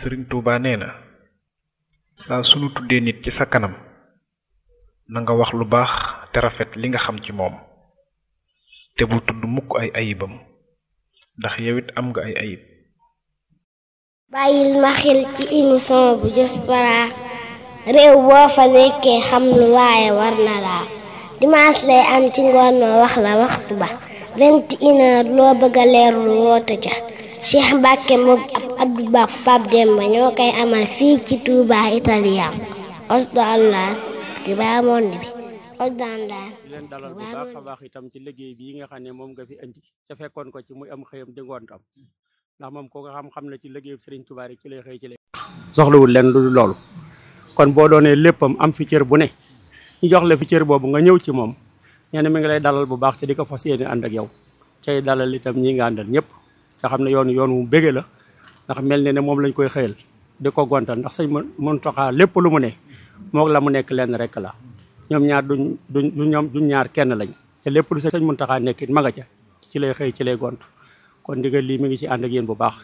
sëriñ Tuuba nee na saa sunu tuddee nit ci sa kanam na nga wax lu baax te rafet li nga xam ci moom te bu tudd mukk ay ayibam ndax yow it am nga ay ayib bàyyil ma xel ci émission bu Diaspora réew boo fa nekkee xam lu waaye war na laa dimanche lay am ci ngoon ma wax la waxtu ba vingt et une heure loo bëgg a leerlu woote ca Cheikh Mbacke moom ab Abdou Ba Pape Demba ñoo koy amal fii ci Touba Italien osdo allah di baa monde bi osdo allah di leen dalal bu baax a baax itam ci liggéey bii nga xam ne moom nga fi indi ca fekkoon ko ci muy am xëyam di ngoontam ndax moom ko nga xam-xam na ci liggéeyu Serigne Touba rek ci lay xëy ci lay soxlawul leen lu loolu kon boo doonee léppam am fi cër bu ne ñu jox la fi cër boobu nga ñëw ci moom nee na mi ngi lay dalal bu baax ci di ko fas yéene ànd ak yow cay dalal itam ñi nga àndal ñëpp nga xam ne yoonu yoon wu bége la ndax mel ne ne moom lañ koy xëyal di ko gontal ndax sëñ Muntaxa lépp lu mu ne moog la mu nekk lenn rek la ñoom ñaar duñ duñ du ñoom duñ ñaar kenn lañ te lépp lu sëñ Muntaxa nekk it ma nga ca ci lay xëy ci lay gont kon ndigal lii mi ngi ci ànd ak yéen bu baax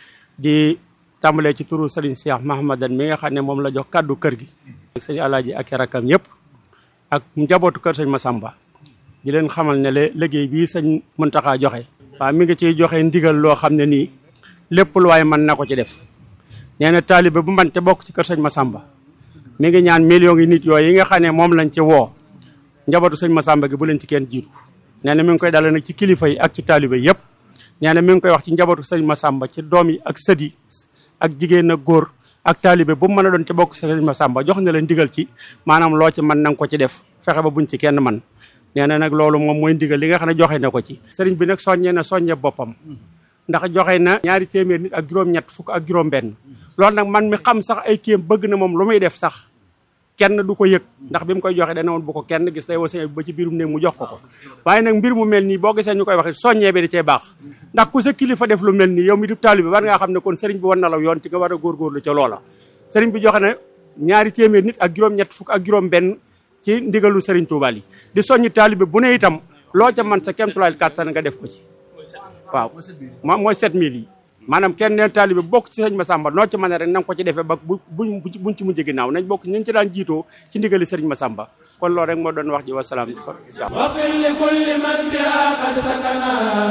di tàmbalee ci turu Serigne Cheikh Mahamadan mi nga xam ne moom la jox kàddu kër gi ak sëñ Alaaji ak rakam yëpp ak njabootu kër sëñ Masamba di leen xamal ne le liggéey bii sëñ Muntaxa joxe waaw mi ngi ciy joxe ndigal loo xam ne nii lépp lu waaye mën na ko ci def nee na taalibe bu man te bokk ci kër sëñ Masamba mi ngi ñaan millions yi nit yooyu yi nga xam ne moom lañ ci woo njabootu sëñ Masamba gi bu leen ci kenn jiitu nee na mi ngi koy dale nag ci kilifa yi ak ci taalibe yëpp nee na mi ngi koy wax ci njabootu sëñ Masamba ci doom yi ak sët yi ak jigéen ak góor ak taalibe bu mu mën a doon ci bokk sëñ Masamba jox na leen ndigal ci maanaam loo ci mën na nga ko ci def fexe ba buñ ci kenn man nee na nag loolu moom mooy ndigal li nga xam ne joxe na ko ci sëriñ bi nag soññee na soññe boppam ndax joxe na ñaari téeméer nit ak juróom-ñett fukk ak juróom-benn loolu nag man mi xam sax ay kéem bëgg na moom lu muy def sax kenn du ko yëg ndax bi mu koy joxe dana woon bu ko kenn gis day woo ba ci biirum néeg mu jox ko ko waaye nag mbir mu mel nii boo gisee ñu koy waxe soññee bi da cee baax ndax ku sa kilifa def lu mel nii yow mi di taalibe war ngaa xam ne kon sëriñ bi war na la yoon ci nga war a góorgóorlu ca loola sëriñ bi joxe na ñaari téeméer nit ak juróom-ñett fukk ak juróom-benn ci ndigalu sëriñ Tuubaa yi di soññi taalibe bu ne itam loo ca man sa kemtulaay kàttan nga def ko ci waaw moom mooy 7000 yi maanaam kenn neen taalibe bokk ci sëñ Masamba noo ci mën a rek na nga ko ci defee ba bu buñ buñ ci mujj ginnaaw nañ bokk ñu ci daan jiitoo ci ndigali sëriñ Masamba kon loolu rek moo doon wax ji wasalaam wafir li kulli man biha qad sakana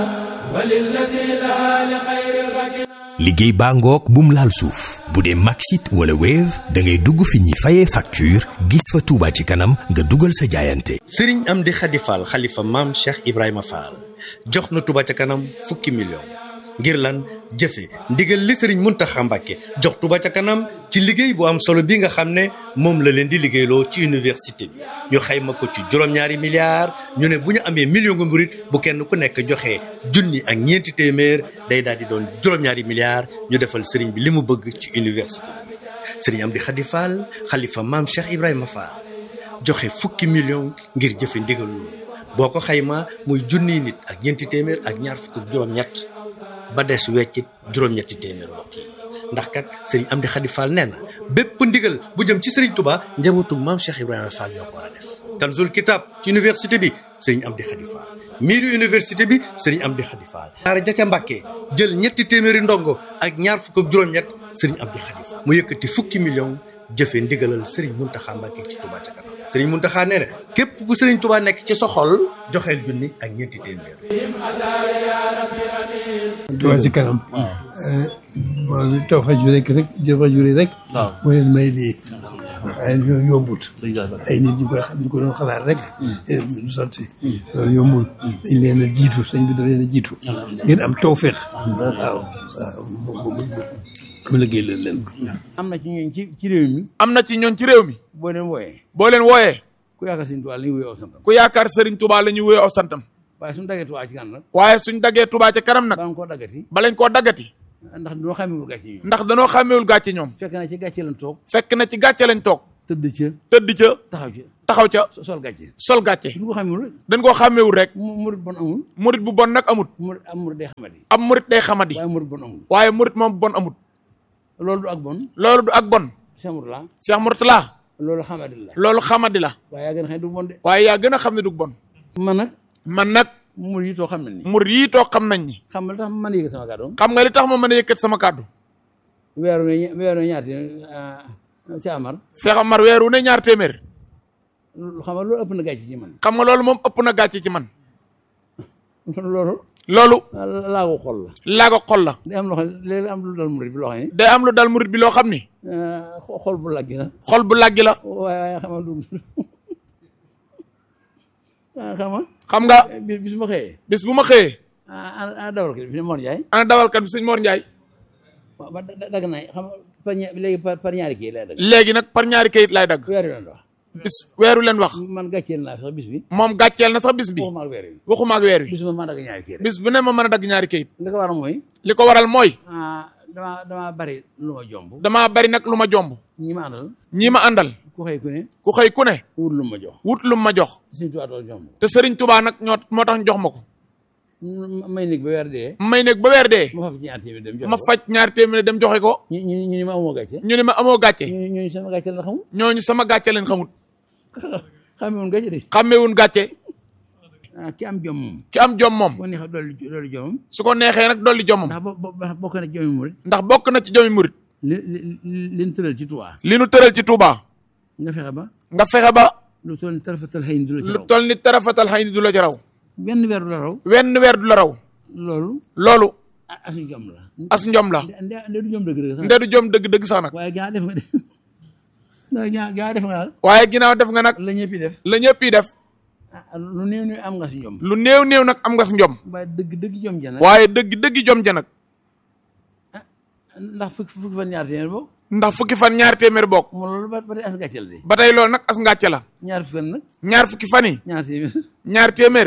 walillati laha li xayril rakina liggéey baa ngoog bum laal suuf bu dee Maxit wala Wave da ngay dugg fi ñuy fayee facture gis fa Touba ci kanam nga dugal sa jaayante. Serigne Amdi Khady Fall xalifa maam Cheikh Ibrahima Fall jox na Touba ca kanam fukki million ngir lan jëfe ndigal li Serigne Mountakha Mbacké jox Touba ca kanam ci liggéey bu am solo bi nga xam ne moom la leen di liggéeyloo ci université bi ñu xayma ko ci juróom-ñaari milliards ñu ne bu ñu amee million nga murit bu kenn ku nekk joxe junni ak ñeenti téeméer day daal di doon juróom-ñaari milliards ñu defal Serigne bi li mu bëgg ci université bi Serigne Amdi Khady Fall xalifa maam Cheikh Ibrahima Fall joxe fukki million ngir jëfe ndigal loolu boo ko xayma muy junniy nit ak ñeenti téeméer ak ñaar fukk ak juróom-ñett ba des weccit juróom-ñetti téeméer mbokk yi ndax kat sëriñ Amdi Khady Fall nee na bépp ndigal bu jëm ci sëriñ Touba njabootug maam Cheikh Ibrahima Fall ñoo ko war a def. Kanzul Kitab ci université bi sëriñ Amdi Khady Fall miiru université bi sëriñ Amdi Khady Fall. daara ja ca Mbàkke jël ñetti téeméeri ndongo ak ñaar fukk ak juróom-ñett sëriñ Amdi Khady Fall mu yëkkati fukki million jëfe ndigalal sëriñ Mountakha Mbacké ci Touba ca kanam sëriñ Mountakha nee na képp ku sëriñ Touba nekk ci sa xol joxeel junni ak ñeenti téeméer. Touba ci kanam. waaw taw fa ju rek rek jëf fa ju rek. waaw moo leen may lii. waaye loolu yombut. ay nit ñu koy ñu ko doon xalaat rek. du sotti. loolu yombul. dañ leen a jiitu sëñ bi da leen a jiitu. ngeen am tawféex. waaw waaw mu liggéey leen leen. am na ci ñooñ ci ci réew mi. am na ci ñooñ ci réew mi. boo leen wooyee. boo leen wooyee. ku yaakaar Sëriñ Tuubaa la ñuy wuyoo aw santam. ku yaakaar Sëriñ Tuubaa la ñuy wuyoo aw santam. waaye suñu daggee Tuubaa ci kanam nag. waaye suñ daggee Tuubaa ci kanam nag. ba nga koo daggati. balañ koo daggati. ndax dañoo xàmmewul gàcce ñoom. ndax danoo xàmmewul gàcce ñoom. fekk na ci gàcce lañ toog. fekk na ci gàcce lañ toog. tëdd ca. tëdd ca. taxaw ca. taxaw ca. sol gàcce. sol gàcce. duñ ko xàmmewul rek. dañ koo xàmmewul rek. murit bon amul. murit bu bon nag amut. murit am murit day xamadi. am murit day xamadi. waaye murit bon amul. waaye murit moom bon amut. loolu du ak bon. loolu du ak bon. Cheikh Mourtala. Cheikh Mourtala. loolu xamadi la. loolu xamadi la. waaye yaa gën a xam ne du bon de. waaye yaa gën a xam ne du bon. man nag. man nag. murit yi too xam nañ ni. murit yi too xam nañ ni. xam nga li tax ma mën a yëkkat sama kàddu. xam nga li tax ma mën a yëkkat sama kàddu. weeru ne weeru ne ñaati si Amar Cheikh Amar weer wu ne ñaar téeméer xam nga loolu ëpp na gàcce ci man xam nga loolu moom ëpp na gàcce ci man loolu loolu laa ko xol la laa ko xol la day am loo xam ne léeg am lu dal murit bi loo xam ne day am lu dal murit bi loo xam ni xol bu laggi la xol bu làggi la waaye waaye xam nga du xam nga xam nga bis bis ma xëyee bis bu ma xëyee ah dawal ko fi ne Mor Ndiaye ana dawalkat bi sëñ Mor Ndiaye waaw ba dagg naa xam nga par ña léegi par par ñaari kii lay dagg léegi nag par ñaari kayit laay dagg weer wi wax bis weeru leen wax man gàcceel naa sax bis bi moom gàcceel na sax bis bi waxuma ak weer wi waxuma ak weer wi bis ma ma dagg ñaari kii rek bis bu ne ma mën a dagg ñaari kayit li ko waral mooy li ko waral mooy ah damaa damaa bari lu ma jomb damaa bari nag lu ma jomb ñi ma àndal ñii ma àndal ku xëy ku ne ku xëy ku ne wut lu ma jox wut lu ma jox suñu tuwaatoo jomb te Serigne Touba nag ñoo moo tax ñu jox ma ko may nekk ba weer dee may nekk ba weer dee ma faf ñaar téeméer dem jox ma faj ñaari téeméer dem joxe ko ñu ñu ñu ni ma amoo gàcce ñu ne ma amoo gàcce ñu ñu sama gàcce la xamul ñooñu sama gàcce leen xamut xamee woon gàcce de xàmmewun gàcce ah ki am jom moom ki am jom moom boo neexee dolli dolli jomam su ko neexee nag dolli jomam ndax bo bo bokk na jomi murit ndax bokk na ci jomi murit li li li ñu tëral ci Tuubaa li nu tëral ci Touba nga fexe ba nga fexe ba lu toll ni tarafatal xëy ni du la ci lu raw toll ni tarafatal xëy ni du la ci raw benn weer du la raw wenn weer du la raw loolu loolu ah as jom la as njom la nde nde du jom dëgg dëgg sax nde du jom dëgg dëgg sax nag waaye gaa def nga def ndax gaa gaa def nga daal waaye ginnaaw def nga nag la ñëpp def la ñëpp yi def ah lu néew néew am nga si jom lu néew néew nag am nga si njom waaye dëgg dëgg jom ja nag waaye dëgg dëgg jom ja nag ndax fukki fukki fan ñaar téeméer boobu ndax fukki fan ñaari téeméer bokk moom loolu ba ba tey as gàcceel de ba tey loolu nag as ngàcce la ñaar fukki fan nag ñaar fukki fan yi ñaar téeméer ñaari téeméer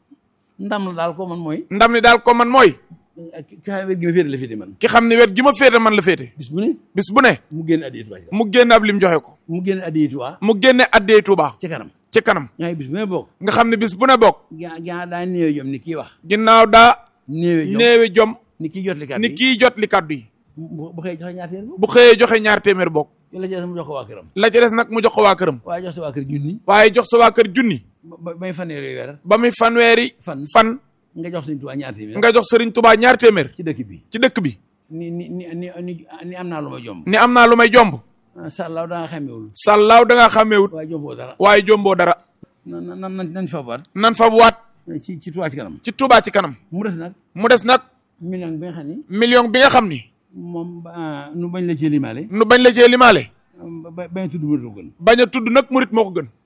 ndam la daal ko man mooy ndam ni daal ko man mooy ki xam wet gi ma féete la féete man ki xam ne wet gi ma féete man la féete bis bu ne bis bu ne mu génn addiya Tuubaa mu génne ab lim joxe ko mu génn addiya Tuubaa mu génne addee Touba ci kanam ci kanam yaa ngi bis bu ne bokk nga xam ne bis bu ne bokk gaa gaa daa néew jom ni kii wax ginnaaw daa néew jom néewe jom ni kii jot li kat ni kii jot li kaddu yi bu bu xëy joxe ñaar téeméer bokk bu xëyee joxe ñaar téeméer bokk la ci des mu jox ko waa këram la ci des nag mu jox ko waa këram waaye jox sa waa kër junni waaye jox sa waa kër junni ba bay fanweeri weer ba muy fanweeri fan fan nga jox Sëñ Tuubaa ñaar téeméer nga jox Serigne Touba ñaar téeméer ci dëkk bi ci dëkk bi ni ni ni ni ni ni am naa lu ma jomb ni am naa lu may jomb sàllaaw da nga xamewul sàllaaw da ngaa xàmmeewut waaye jomboo dara waaye jomboo dara nan nan nan nañ fa baat nan fa waat ci ci Tuubaa ci kanam ci Touba ci kanam mu des nag mu des nag million bi nga xam ni million bi nga xam ni moom ah, nu bañ la ci limaale nu bañ la cee limaale ba bañ tudd wër gën bañ a tudd nag murit moo ko gën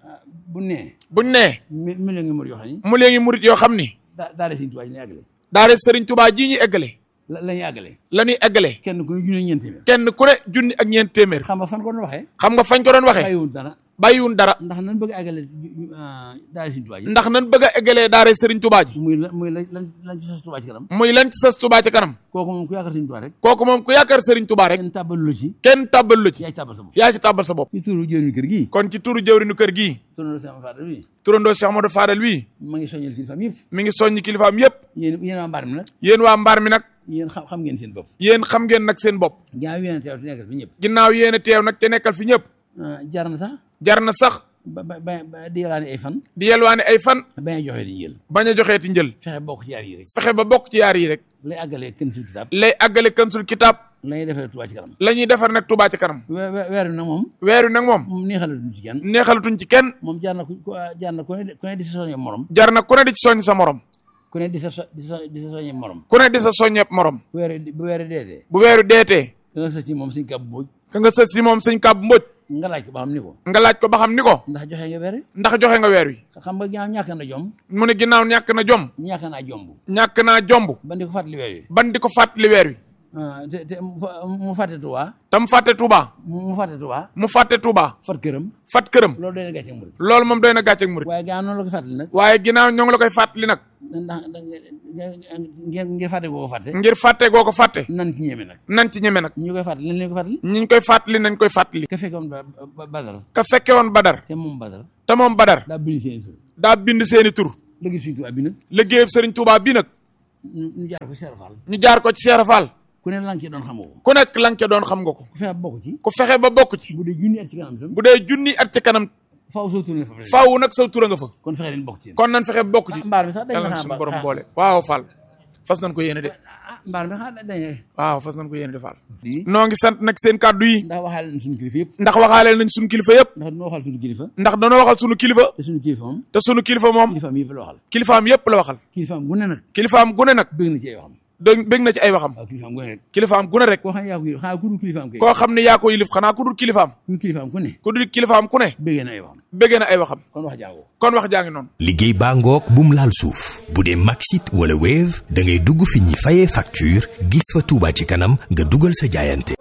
bu nee buñ nee mi million ngi mor yoo xam ni mu léegi murit yoo xam ni daa daa de Sëñ Tuubaa ji la àggale daare Serigne Touba jii ñu eggale la la ñuy àggale la ñuy eggale kenn ku ne junne ñeent téeméer kenn ku ne junni ak ñeent téeméer xam nga fan ko doon waxee xam nga fañ ko doon waxee bàyyiwul dara bàyyiwun dara ndax nan bëgg a àggale daa de Sëñ Tuubaa ji ndax nan bëgg a eggalee daare Serigne Touba ji muy la muy la lan lan ci sos Tuubaa ci kanam muy lan ci sas Touba ci kanam kooku moom ku yaakaar Sëñ Tuubaa rek kooku moom ku yaakaar Serigne Touba rek kenn tàbbalu la ci kenn tàbbal la ci yaay tàbbal sa bopp yaa ci tàbbal sa bopp ci turu jëwriñu kër gii kon ci turu jëwrinu kër gii turu sama faada wi turandoo Cheikh Amadou Fadal wii ma ngi soññal kilifaam yëpp mi ngi soññi kilifaam yépp yéen yéen waa mbaar mi nag yéen waa mbaar mi nag yéen xam xam ngeen seen bopp yéen xam ngeen nag seen bopp ginnaaw yéen a teew te nekkal fi ñëpp ginnaaw yéen a teew nag te nekkal fi ñëpp jar na sax jar na sax ba ba ba di yalaani ay fan di yelwaane ay fan bañ a joxe di jël bañ a joxeeti njël fexe bokk ci yaar yi rek fexe ba bokk ci yaar yi rek lay àggalee kenn sul kitaab lay àggale kansul kitaab lay defee Tuubaa ci kanam la ñuy defar nag Touba ci kanam we- we- weer wi nag moom weer wi nag moom moom neexalatuñ ci kenn neexalatuñ ci kenn moom jaar na ku ku- jaar na ku ne ku ne di sa soññe morom jar na ku ne di ci soññ sa morom ku ne di sa so- di sa di sa soññe morom ku ne di sa soññeeb morom bu weer wi bu weer wi deetee bu weeru deetee da nga sës ci moom suñ kàbb mbooj ka nga sës si moom sëñ kàbb mbóoj nga laaj ko ba xam ni ko nga laaj ko ba xam ni ko ndax joxe nga weer wi ndax joxe nga weer wi xam nga ginnaaw ñàkk na jom mu ne ginnaaw ñàkk na jom ñàkk naa jomb ñàkk naa jomb ban di ko fàttali weer wi ban di ko fàttali weer wi ah, te te mu fa- mu fàtte Tuubaa tam fàtte Touba mu mu fàtte Tuubaa mu fàtte Touba fat këram fat këram loolu doy na gàcce murit loolu moom doy na gàcceeg murit waaye ginnaaw noonu la ko fàttali nag waaye ginnaaw ñoo ngi la koy fàttali nag ndax da nga ngeen ngeen fàtte koo ko fàtte ngir fàtte goo ko fàtte nan ci ñeme nag nan ci ñeme nag ñu koy fàttali lan leen ko fàttali ñi ñu koy fàttali nañ koy fàttali ka fekkoon ba ba- badar ka fekke woon Badar te moom badar te moom Badar daa bind seen tur daa bind seeni tur léegi suñu tubaab bi nag liggéeyub Serigne Touba bii nag ñu ñu jaar ko Cheikh Fall ñu jaar ko ci Cheikh Fall ku ne lan ci doon xamoo ko ku nekk la nga ca doon xam nga ko ku fexe bokk ci ku fexe ba bokk ci bu dee junni at ci kanam tam bu dee junni at ci kanam faaw soo tourné fa faaw nag saw tura nga fa kon fexe leen bokk ci kon nan fexe ba bokk ci mbaar mi sax dañ yàlla ma na xam suñu borom boole waaw Fall fas nañ ko yéene de mbaar mi xanaa dañuy waaw fas nañ ko yéene de Fall noo ngi sant nag seen kàddu yi ndax waxaale nañ suñu kilifa yëpp ndax waxaaleel nañ suñu kilifa yëpp ndax dañoo waxal suñu kilifa ndax danoo waxal suñu kilifa te suñu kilifa moom te suñu kilifa moom kilifaam yëpp la waxal kilifaam yëpp la waxal kilifaam gu ne nag kilifaam gune nag bëgg na ci ay waxam dégg bég na ci ay waxam waaw kilifaam gu ne rek kilifaam gune rek koo xam ne yaa ko yëg xanaa ku dul kilifaam kay koo xam ne yaa ko yilif xanaa ku dul kilifaam ku kilifaam ku ne ku dul kilifaam ku ne bëggee na ay waxam béggee na ay waxam kon wax jàngoo kon wax jaa ngi noonu liggéey baa ngoog bum laal suuf bu dee Maxit wala Wave da ngay dugg fi ñuy fayee facture gis fa Touba ci kanam nga dugal sa jaayante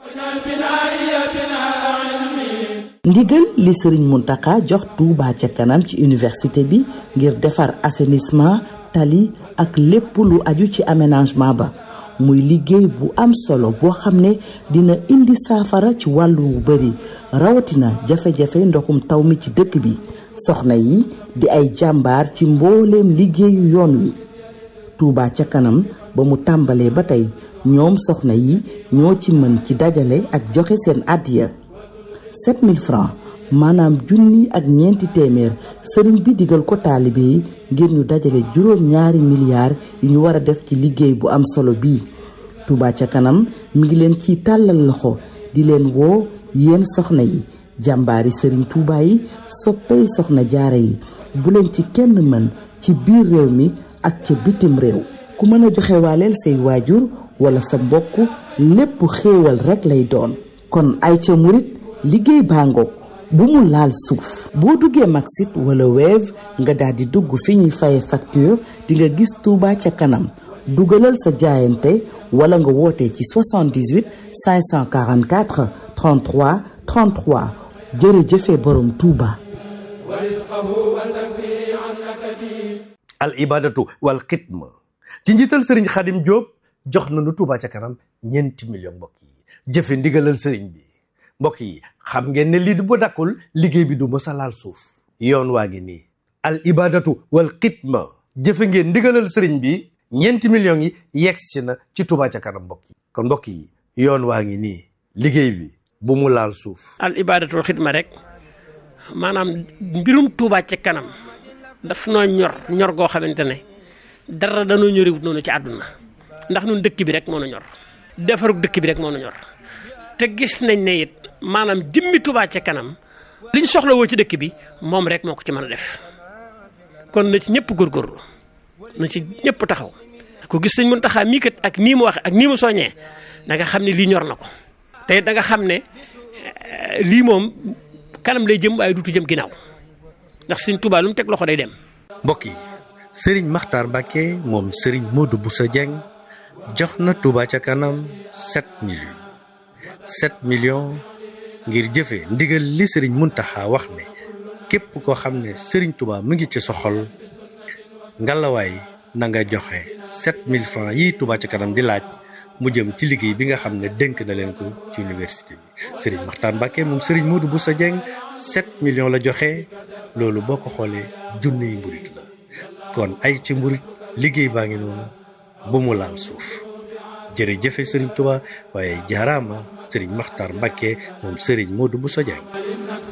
ndigal li sëriñ Muntaka jox Touba ca kanam ci université bi ngir defar assainissement tali ak lépp lu aju ci aménagement ba muy liggéey bu am solo boo xam ne dina indi saafara ci wàllu wu bari rawatina jafe-jafe ndoxum taw mi ci dëkk bi soxna yi di ay jàmbaar ci mbooleem liggéeyu yoon wi Touba ca kanam ba mu tàmbalee ba tey ñoom soxna yi ñoo ci mën ci dajale ak joxe seen àddiya 7000 francs maanaam junni ak ñeenti téeméer sëriñ bi digal ko taalibe yi ngir ñu dajale juróom ñaari milliards yu ñu war a def ci liggéey bu am solo bii Touba ca kanam mi ngi leen ciy tàllal loxo di leen woo yéen soxna yi jàmbaari sëriñ Touba yi soppey soxna jaara yi bu leen ci kenn mën ci biir réew mi ak ca bitim réew ku mën a joxe waaleel say waajur wala sa mbokk lépp xéewal rekk lay doon kon ay ca murit liggéey baa ngoog bu mu laal suuf boo duggee Maxit wala Wave nga daal di dugg fi ñuy faye facture di nga gis Touba ca kanam dugalal sa jaayante wala nga woote ci 78 544 33 33 jërëjëfe borom Touba. al ibadatu wal xidma ci njiital sëriñ xadim Diop jox nañu Touba ca kanam ñeenti million mbokk yi jëfe ndigalal sëriñ bi mbokk yi xam ngeen ne lii du ba dakkul liggéey bi du mës a laal suuf yoon waa ngi nii al ibadatu wal xidma jëfe ngeen ndigalal sëriñ bi ñeenti millions yi yegsi na ci Touba ca kanam mbokk yi kon mbokk yi yoon waa ngi nii liggéey bi bu mu laal suuf al ibadatul xidma rek maanaam mbirum Touba ca kanam daf noo ñor ñor goo xamante ne dara danoo ñoriwut noonu ci àdduna ndax nun dëkk bi rek moo nu ñor defarug dëkk bi rek moo nu ñor te gis nañ ne it maanaam jëmmi Touba ca kanam liñ soxla woo ci dëkk bi moom rek moo ko ci mën a def kon na ci ñëpp góorgóorlu na ci ñëpp taxaw ku gis sëñ Muntaxa mii kat ak nii mu waxe ak nii mu soññee da nga xam ne lii ñor na ko te da nga xam ne lii moom kanam lay jëm waaye duutu jëm ginnaaw ndax sëñ Touba lu mu teg loxo day dem. mbokk yi sëriñ Makhtar Mbacke moom sëriñ Modou Boussa Dieng jox na Touba ca kanam 7 millions 7 millions ngir jëfe ndigal li sëriñ Muntaxa wax ne képp koo xam ne sëriñ Touba mu ngi ci soxol ngalawaay na nga joxe 7000 francs yi Touba ca kanam di laaj mu jëm ci liggéey bi nga xam ne dénk na leen ko ci université bi sëriñ Makhtar Mbacke moom sëriñ Modou Boussa Dieng 7 millions la joxe loolu boo ko xoolee junniy mburit la kon ay ci mburit liggéey baa ngi noonu bu mu laal suuf jërëjëfe sëriñ Touba waaye jaaraama sëriñ Makhtar Mbacke moom sëriñ Modou Bousso Dieng